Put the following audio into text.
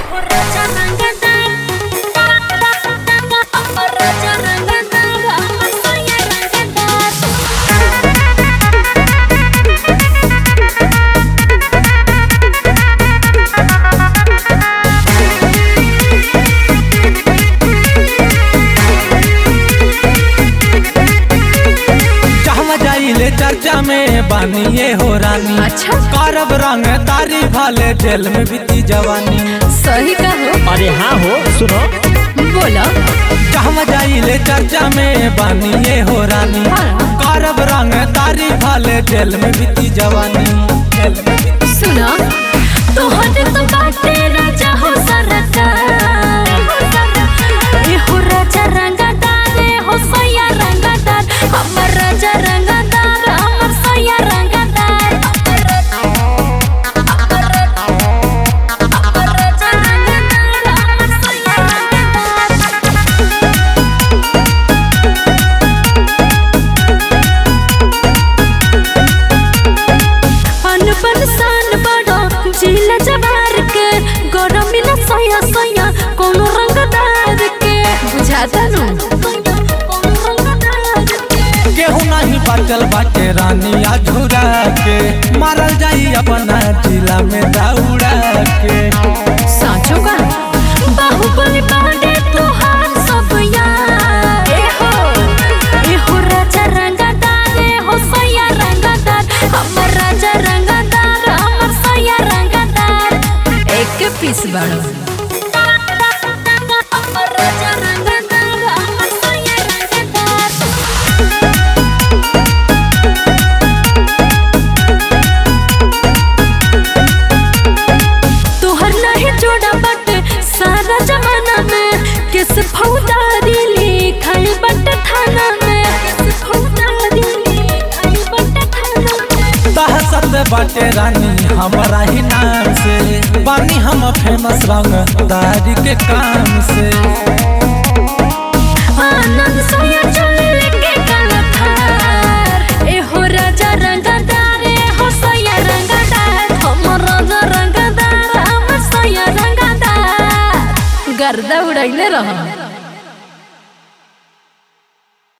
चाहवा जाइले चर्चा में बानिए हो रानी अच्छा करब रंग तारी भले जेल में बीती जवानी सही कहो अरे हाँ हो सुनो बोलो चाहवा जाइले चर्चा में बानिए हो रानी हाँ। करब रंग तारी भले जेल में बीती जवानी जेल में बीती सुना तोहरे तो बाटे राजा हो सरकार ए हो राजा रंगदार ए हो सैया रंगदार हमर राजा रंगदार हमर सैया रंगदार हमर राजा रंगदार हमर सैया रंगदार अनबन सान बड़ो जिला जवार के गरम मिला सया सया कोनो रंगदार के बुझाता नु केहू नहीं बचल बाटे रानी अधूरा के मारल जाई अपना जिला में दौड़ा के साचो का बाहुबली बाडे तोहार सब यार ए हो ए हो राजा रंगदार ए हो सया रंगदार हमर राजा रंगदार हमर सया रंगदार एक पीस बड़ो हमर राजा रंगदार हमर सया रंगदार तोहर नहीं जोड़ा बट सारा जमाना में किस फौदारी लिखाई बट थाना में किस फौदारी लिखाई बट थाना में दहशत बाटे रानी हमारा ही नाम से बानी हम फेमस रंग दारी के काम से आनंद सोया चल लेके कलथार ए हो राजा रंगदार ए हो सोया रंगदार हम राजा रंगदार हम सोया रंगदार गर्दा उड़ैले रह